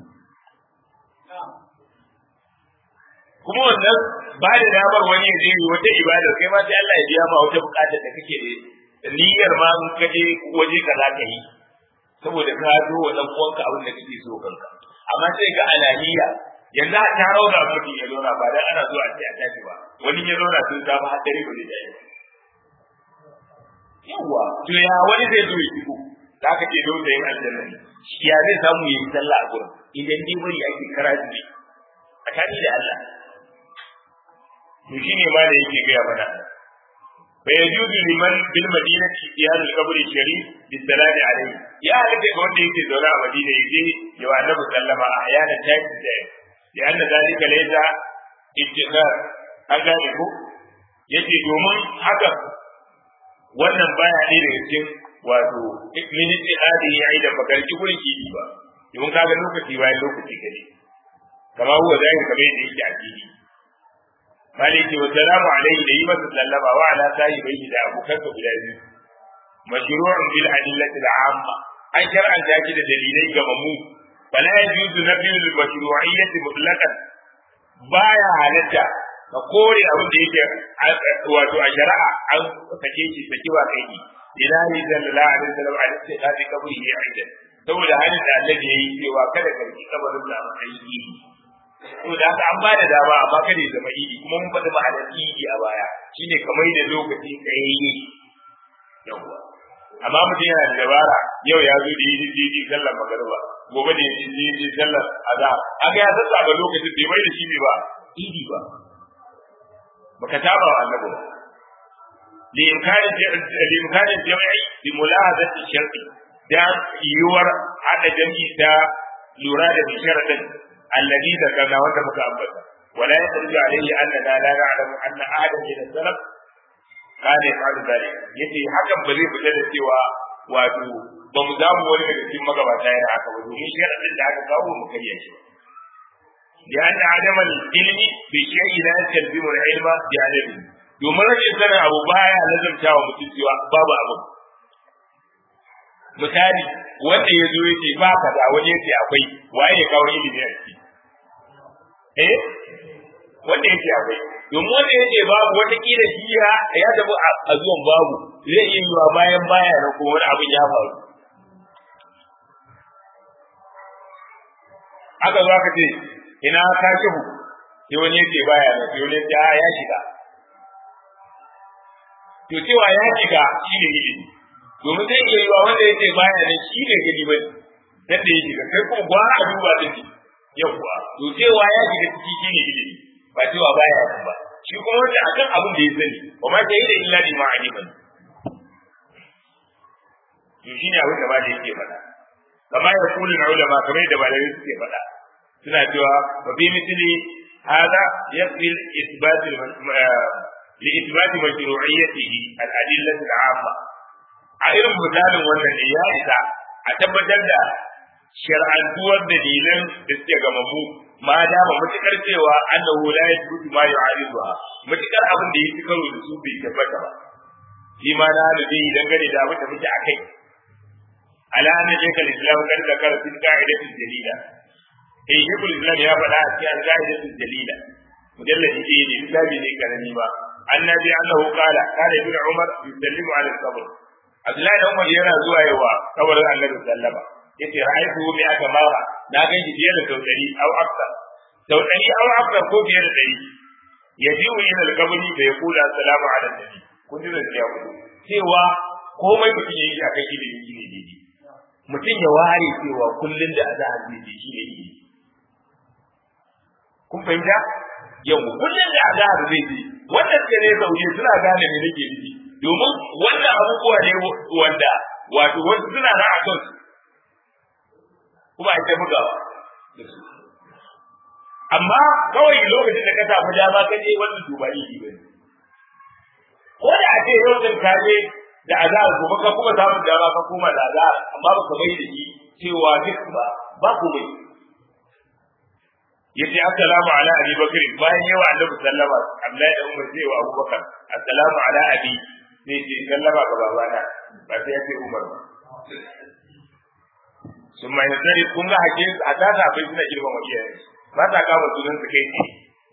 kuma wannan ba da damar wani zai yi wata ibada kai ma sai Allah ya biya ma wata bukatar da kake da niyyar ma in ka je waje ka za ka yi saboda ka zo wa dan uwanka abin da kake so kanka amma sai ga alaniya yanzu a taro da mutum ya zauna ba dan ana zuwa sai a tashi ba wani ya zauna sun ta ba hadari ba zai tashi yawa to ya wani zai zo ya shigo da aka ce don da yin aljanna ya zai samu yi sallah a gurin idan dai bari ake karatu ne tsakani da Allah to shine ma da yake gaya mana fa yajuzu liman bil madinati iyad al qabr sharif bi salami alayhi ya halatta ga wanda yake zaune a madina yaje ya wa annabi sallama a ayana tayi da ya anna zalika laysa ittikhar an gane ko yace domin haka wannan baya ne daga cikin wato miniti hadi ya yi da bakarki gurin ki ba domin kaga lokaci bayan lokaci gare kama huwa zai kamar yadda yake a fili maliki wa salamu alaihi da yi masa sallama wa ala sahi bai da abokan ka guda biyu mashru'un bil adillati al-amma an shar'anta shi da dalilai ga mamu fala yajuzu nafyu al-mashru'iyyati mutlaqan baya halatta ka kore abin da yake wato a shari'a an sake shi saki ba kai ni ilahi sallallahu alaihi wasallam a cikin kadi kaburi ya aida saboda halin da Allah ya yi cewa kada ka yi kabarin da matsayin idi to da haka an bada dama amma kada ya zama idi kuma mun faɗi ma'anar idi a baya shine kamar da lokaci tsayayye yawwa amma mutum yana da dabara yau ya zo da yi idi sallar magariba gobe da yi idi sallar azhar aka ya sassa ga lokacin bai mai da shi ne ba idi ba baka taba wa annabi ba لإمكان لإمكان الجمع بملاحظة الشرط دا يور هذا جمع دا لوراد بشرط الذي ذكرنا وانت مكأبتا ولا يخرج عليه أننا لا نعلم أن أحدا من السلف كان يفعل ذلك يتي حكم بذي بجد سوى wato ba mu zamu wani daga cikin magabata yana haka ba domin sharadin da aka kawo mu kariya shi لأن عدم العلم بشيء لا يستلزم العلم بعدمه domin rashin sanin abu baya lazarta wa mutum cewa babu abu misali wanda ya zo yace ba ka da wani yace akwai waye ya kawo ilimi a ciki eh wanda yake akwai domin wanda yake babu wata kila shi ya ya tafi a zuwan babu zai iya yiwa bayan baya na kuma wani abin ya faru aka zo aka ce ina ka kihu sai wani yake baya na sai wani ya ya shiga to cewa ya shiga shi ne ilimi domin zai iya yiwa wanda yake baya na shi ne gani ba dan da ya shiga kai kuma gwara a duba da shi yawwa to cewa ya shiga ciki shi ne ilimi ba cewa baya nan ba shi kuma wanda akan abin da ya sani wa ma shahida illa bi ma'aliman to shi ne abin da ba da yake faɗa kamar ya kula na ulama kamar da malamai suke faɗa suna cewa wa bi misli hada yakfi isbat li isbat mashru'iyyatihi al-adillah al-'amma a irin misalin wannan ne ya isa a tabbatar da shar'antuwar dalilan da suke gamammu ma dama matukar cewa annahu la yathbutu ma yu'ariduha matukar abin da yake karo da su bai tabbata ba shi ma na da dai dangane da abin da muke akai ala anna shaykh al-islam kan zakara fi qa'idatil dalila eh shaykh al-islam ya faɗa a cikin qa'idatil dalila mujalladi ne ne misali ne karami ba annabi annahu qala kana ibn umar yusallimu ala al-qabr abdullahi dan umar yana zuwa yawa kabarin annabi sallama yace ra'aytu bi aka mara na ga shi fiye da sau ɗari au akthar sau ɗari au akthar ko fiye da ɗari yajiu ila al-qabri fa yaqulu assalamu ala nabi kun ji da ku cewa komai mutum yayi akan ilimi ne daidai mutum ya ware cewa kullun da azahar zai je shi ne ilimi kun fahimta yau kullun da azahar zai je wannan ce ne zauje suna gane me nake nufi domin wannan abubuwa ne wanda wato wasu suna na a kansu kuma a ta bugawa amma kawai lokacin da ka samu dama ka je wannan dubari shi bane ko da a ce yau din ka je da azar gobe ka kuma samu dama ka koma da azar amma baka bai da shi cewa duk ba ba ku bai yace assalamu ala abi bakr bayan yawa annabi sallama Abdullahi da Umar sai wa Abubakar assalamu ala abi sai ce sallama ga babana ba sai ya ce Umar ba sun mai nasari kun ga hake a ta akwai suna girma wa iyaye ba ta kama sunan su kai ne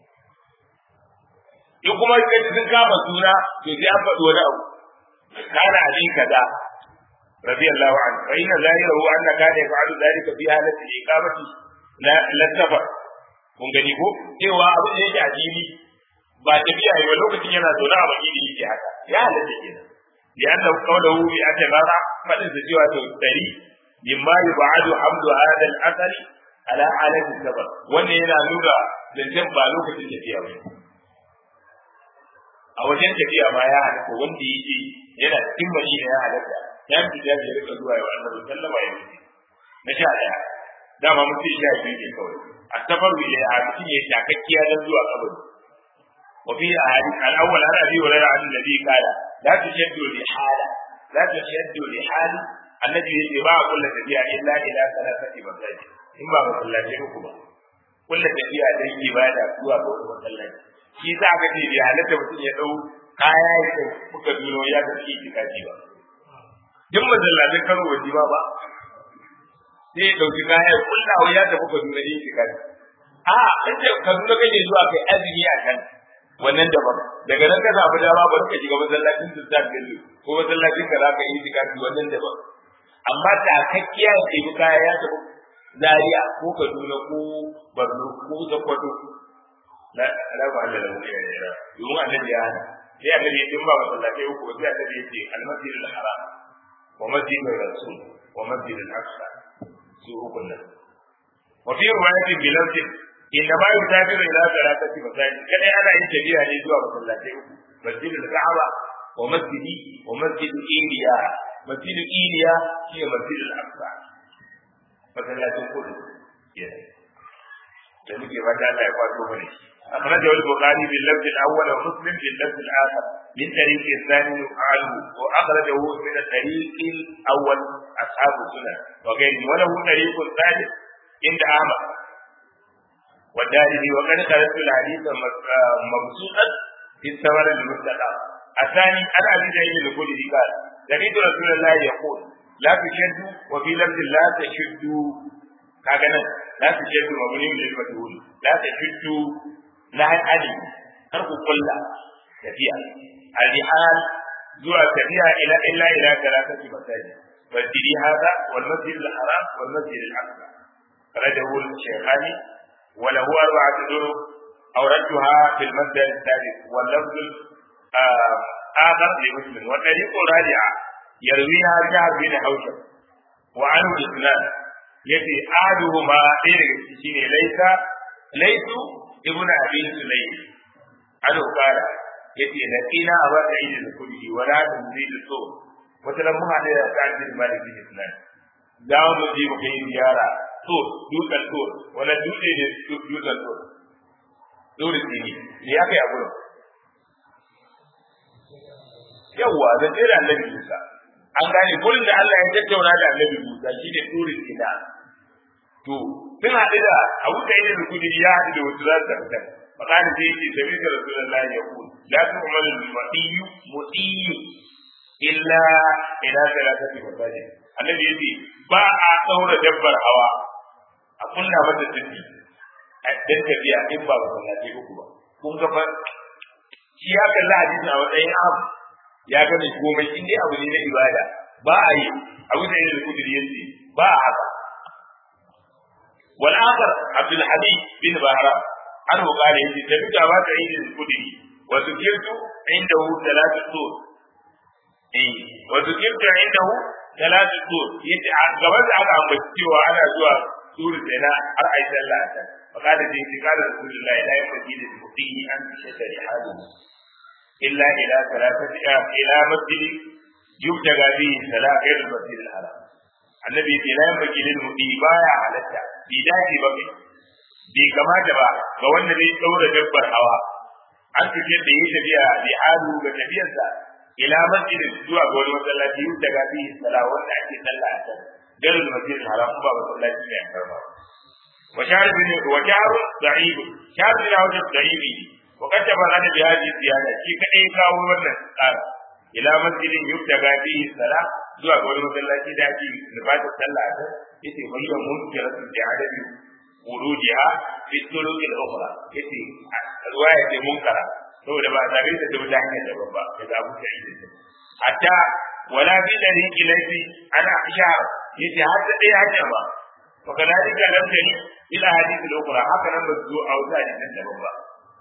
in kuma kai sun kama suna to sai an faɗi wani abu kana abin kaza radiyallahu anhu fa inna zahirahu anna kana yaf'alu dhalika fi halati iqamati la la safar kun gani ko cewa abin da yake addini ba tafiya yi ba lokacin yana zaune a madina yake haka ya halatta kenan ya annahu qawluhu bi atabara fadin da cewa to dari mimma yub'adu hamdu hadha al-athari ala alati sabar wannan yana nuna zancen ba lokacin tafiya ba a wajen tafiya ma ya halatta wanda yake yana cikin madina ya halatta ya fi da ya rika zuwa ya annabi sallama ya wuce na sha daya dama mutum sha biyu ne kawai a safaru ila a cikin ya shakakkiya don zuwa kabari وفي أحاديث الأول عن أبي هريرة عن النبي قال لا تشد لحالة لا تشد لحال الذي يتبع كل تبيع إلا إلى ثلاثة مساجد إما مسلاتين كما كل تبيع دي إبادة سوى كل مسلاتين shi sa aka ce bai halatta mutum ya dau kaya ya kai kuka duro ya ga shi itikafi ba duk masallatin karo waje ba ba sai ya dauki kaya ya kulla ya tafi ka duro yin itikafi a in ce ka duro kake zuwa kai azumi a kan wannan daban daga nan ka samu dama bari ka shiga masallacin sultan bello ko masallacin ka zaka yi itikafi wannan daban amma takakkiya ya ɗebi kaya ya tafi zaria ko kaduna ko borno ko sokoto la la ba Allah lahu ya ya domin annabi ya hana sai annabi ya dimba masallatai uku sai annabi ya ce al-masjid al-haram wa masjid rasul wa masjid al-aqsa su uku nan wa fi riwayatin bi lafzin inda ma yusafiru ila salatati masajid kada ana yin tafiya ne zuwa masallatai uku masjid al-ka'aba wa masjidi wa masjid iliya masjid iliya shi ne masjid al-aqsa masallacin kudu da muke fata Allah ya kwato mana shi أخرجه البخاري باللفظ الأول ومسلم باللفظ الآخر من طريق الثاني عنه وأخرجه من الطريق الأول أصحاب السنن وغيره وله طريق ثالث عند أحمد والدارمي وقد خرجت الحديث مبسوطا في الثمر المستقى الثاني عن أبي سعيد الخدري قال سمعت رسول الله يقول la tushaddu wa fi lafzin la tashuddu kaga nan la tushaddu mabni lil majhul la tashuddu la hadi kar ku kulla tafiya al-rihal zuwa tafiya ila illa ila thalathati masajid masjidi hada wal masjid al-haram wal masjid al-aqsa رده الشيخاني وله أربعة طرق أوردتها في المسجد الثالث واللفظ آخر لمسلم والطريق الرابعة يرويها جعفر بن حوشب وعنه الاثنان يتي أحدهما غير الشيء ليس ليس ابن أبي سليم عنه قال يتي لقينا أبا سعيد الخدري ولا تنزيل الصوت وتلمها على سعد بن مالك بن سنان dawo mu je mu kai ziyara to dutsen to wani dutse ne dutsen to dole ne ne ya kai a gurin yawwa zan ce da annabi Musa an gane gurin da Allah ya tattauna da annabi Musa shine turin ina to sun haɗu da Abu Sa'id al-Khudri ya haɗu da wasu za su tafi fakani sai yake sabi da Rasulullahi ya ku la tu'malu al-mutiyu mutiyu illa ila salatati masajid annabi yace ba a daura dabbar hawa a kunna mata tsindi dan tafiya in ba ba sallaci uku ba kun ga fa shi ya kalla hadisi a matsayin abu ya ga mai komai in dai abu ne na ibada ba a yi abu da yake kudiri yace ba a haka wal akhar abdul habib bin bahra an qala yace tafi ga ba ta yi kudiri wa zikirtu indahu salatu sur eh wa zikirtu indahu salatu sur yace a gaban da aka ambaci cewa ana zuwa suru da har ai sallah ta فقال في قال رسول الله لا ينبغي للمقيم ان تشتري حاله الا الى ثلاثه الى مسجد يبتغى به صلاه غير المسجد الحرام النبي يقول لا ينبغي للمقيم بايع halatta bai dace ba kai bai kamata ba ga wanda zai daura dabbar hawa an tafi da yi tafiya bi halu ga tafiyarsa ila masjidin zuwa ga wani masallaci daga bi sala wanda ake sallah a can garin masjid haram ba masallaci ne a karba وشعر بن وشعر ضعيف شعر بن عوج ضعيف وقد تبرد بهذه الزيادة في كأي كاو wannan tsara ila masjidin yubtaga fihi salat zuwa ga wani masallaci da ake nufata sallah ta yace bayyana munkiratu da adabi wurudiha fi turuq al-ukhra yace ruwaya ce munkara saboda ba tare da ta ta hanyar daban ba daga Abu Sa'id hatta wala bi dariqi laifi ana ishar yace har da dai hanya ba وكذلك لم تجد الى حديث الاخرى هكذا بزو او ثاني daban ba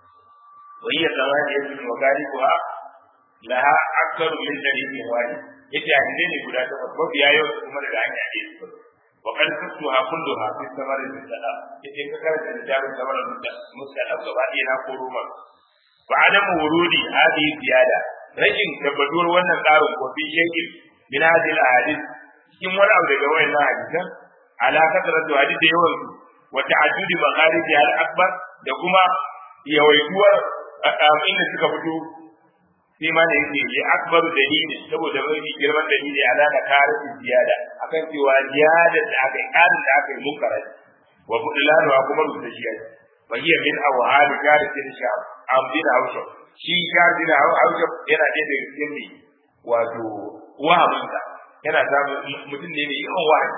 وهي ثمانية وغالبها لها أكثر من دليل واحد yace hadisi ne guda takwas mafiya yau kuma daga hanya ne su wa kan kuntuha kulluha fi samarin musala yace ka karanta littafin samarin musala gaba ɗaya na koro ma fa adam wurudi hadi ziyada rashin tabbatuwar wannan tsarin ko fi shekin min hadhihi al-ahadith cikin wani abu daga wayannan hadisan ala kasratu hadith da yawan su wa ta'addudi makharij al akbar da kuma yawaituwar inda suka fito sai ma da yake li akbaru dalili saboda mafi girman dalili ala da kare ziyada akan cewa ziyada da aka yi karin da aka yi munkara wa budlanu wa kuma rubuta shi fa hiya min awhal kare tin sha amdin hausa shi kare din hausa yana da cikin ne wato wahabinsa yana samun mutum ne mai yawan wahabi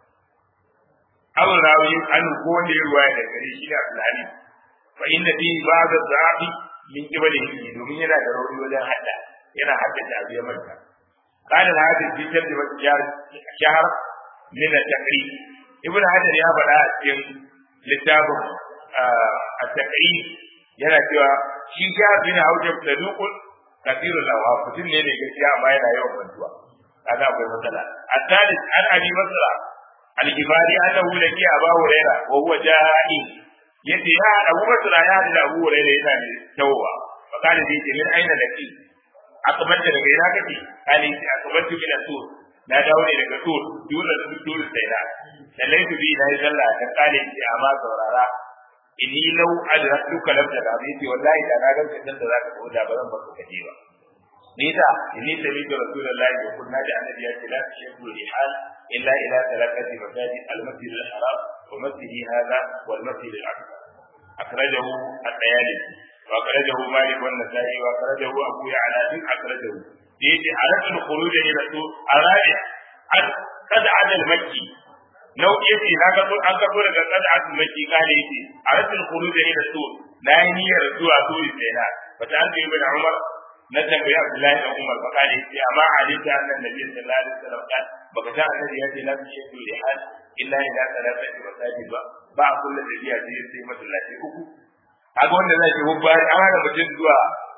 abu rawi an ko wanda ya ruwaya da gare shi da Abdullahi fa inna fi ba'd az-zabi min qibali domin yana da rauni wajen hadda yana haddace abu ya manta قال الحافظ في ترجمة شهر من التقريب ابن حجر يا بدا cikin littafin التقريب yana cewa shi shahar bin haujab saduqun kathirul awham mutum ne da gaskiya amma yana yawan mantuwa kaga akwai matsala الثالث عن ابي بكر الجباري انه لقي ابا هريره وهو جاهل yace ya Abu Bakr ya hadu da Abu Hurairah yana ne tawowa fa kana dai ce min aina laki akabanta daga ina kake ali akabanta min tur na dawo ne daga tur dole da tur sai na sallaitu bi na sallah ta kale ce amma saurara inni law adratuka lam tada bi ce wallahi da na ga kan da zaka ko da bazan baka kaje ba ni da inni tabi da rasulullahi wa kunna da annabi ya ce la tashku rihal illa ila thalathati masajid al-masjid al-haram wa masjid hadha wal masjid al-aqsa akhrajahu at-tayalisi wa akhrajahu malik wa an-nasa'i wa akhrajahu abu ya'la bin akhrajahu yace aratul khuruj ila su arabi an kada adal makki nau'i yace na ga an ka daga kada adal makki kale yace a rasul khuruj ila sur na yi niyyar zuwa suri sai na fata an yi bin umar na tambayi abdullahi da umar fa kale yace amma alita annan nabi sallallahu alaihi wasallam kan baka san annabi yace la tushadu li hal illa ila thalathati masajid ba ba kullu da biya sai sai masallaci uku kaga wanda zai ce hubba an hana mutum zuwa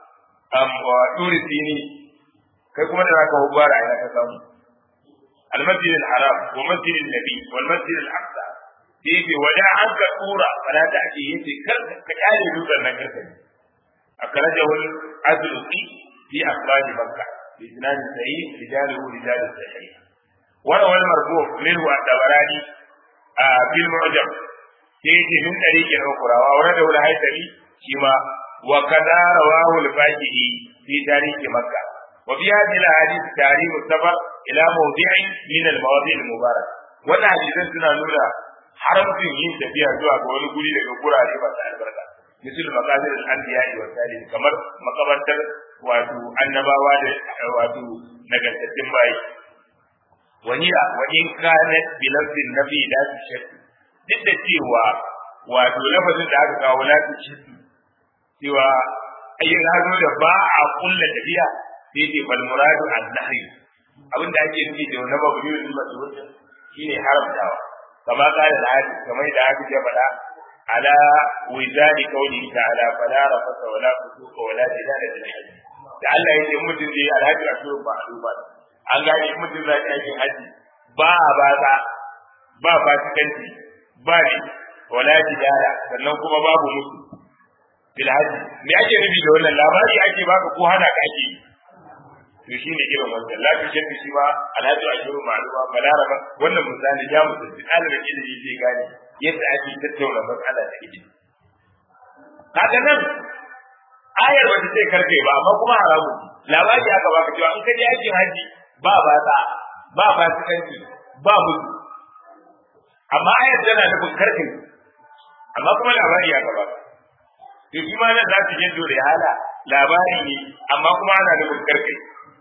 turi sini kai kuma da zaka hubbara ina ka samu المسجد الحرام ومسجد النبي والمسجد الأقصى يجي وجاء عنك صورة فلا تأتي يجي كآل يوزر نكسر أخرجه الأزلقي في أخراج مكة بإسناد صحيح رجاله رجال الصحيح وروى المرفوع منه الدبراني آه في المعجم يجي من طريق أخرى وورده الهيثمي كما وكذا رواه الفاكهي في تاريخ مكة وفي هذه الاحاديث تحريم السفر الى موضع من المواضع المباركه wannan hadisan suna nuna haramcin yin tafiya zuwa ga wani guri daga gurare masu albarka misal maqabir al-anbiya wa salih kamar makabartar wato annabawa da wato nagartattun bayi wani wa in kana bi lafzin nabi da shakki duk da cewa wato lafazin da aka kawo la shakki cewa ayyin hazo da ba a kulla tafiya sai ce bal muradu an nahi abin da ake nufi da wani babu yau ba su wuce shine haramtawa kama kala da hadisi kamar da hadisi ya faɗa ala wizani kauli ta'ala fala rafasa wala fusuqa wala jidala bil hajj da Allah yake mutum zai alhaji a shirin ba a duba an gane mutum zai aikin haji ba a baza ba fasikanci ba ne wala jidala sannan kuma babu musu bil hajj me ake nufi da wannan labari ake baka ko hana ka ake yi to shi ne irin wannan la tu shakki shi ma alhaji ashiru ma'luma balaraba wannan misali ya mutu ɗalibin ilimi zai gane yadda ake tattauna matsala da ilimi kaga nan ayar wata sai karfe ba amma kuma haramu labari aka baka cewa in ka je aikin haji ba batsa ba fasikanci ba mutu amma ayar tana nufin karfe amma kuma labari aka baka to shi ma nan za su je dole hala labari ne amma kuma ana nufin karfe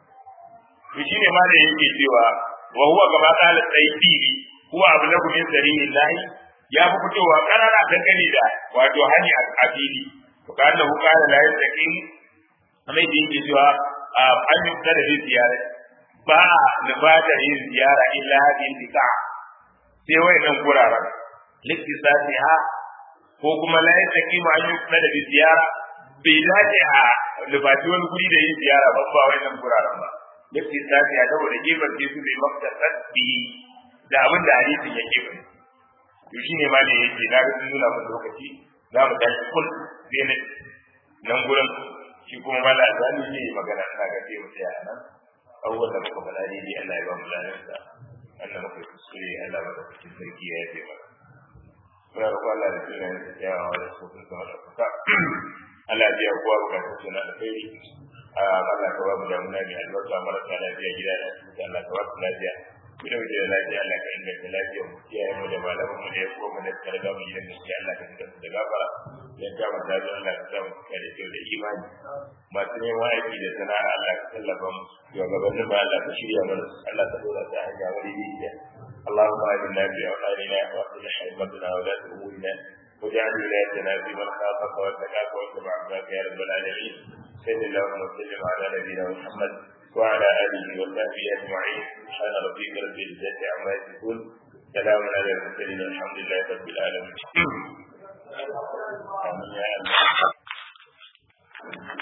to shine ma da yake cewa wa huwa kama qala sayyidi huwa ablagu min sabilillahi ya fi fitowa karara dangane da wato hani a fili to kana hu kana la yastaqim kamar da yake cewa an yi da da ziyara ba da ba da yin ziyara illa hadin dika sai wayannan guraren liktisatiha ko kuma la yastaqim an yi da da ziyara bai dace a lubati wani guri da yin ziyara ba ba wayannan guraren ba yake tafi a saboda gefen su bai maftasar bi da abin da hadisin yake ba to shine ma ne yake na ga nuna mun lokaci za mu tashi kul sai ne nan gurin shi kuma ba da zani ne magana ina ga sai mu tsaya nan abubuwan da muka faɗa ne dai Allah ya ba mu lafiya Allah muka kuskure Allah ba da cikin sarki ya yi mana muna roƙon Allah da sunan yawa da su kun sama da kuka Allah ya biya kowa bukatun suna da kai Allah ka ba mu damuna mai albarka marasa lafiya gida da su Allah ka ba su lafiya mu da wajen lafiya Allah ka inganta lafiya mu kiyaye mu da malaman mu da ya koma da karga mu gidan gaskiya Allah ka fitar da gafara ya ga mu da Allah ka samu kare kyau da imani masu neman aiki da sana'a Allah ka tallafa mu shugabannin ba Allah ka shirya mana Allah ka dora ta hanya wani bidiya اللهم آمنا في أوطاننا وأصلح أئمتنا ولاة أمورنا واجعل ولايتنا في من خافك واتقاك واتبع عبادك يا رب العالمين صلى اللهم وسلم على نبينا محمد وعلى اله وصحبه اجمعين سبحان ربك رب العزه عما يصفون سلام على المرسلين الحمد لله رب العالمين امين يا الله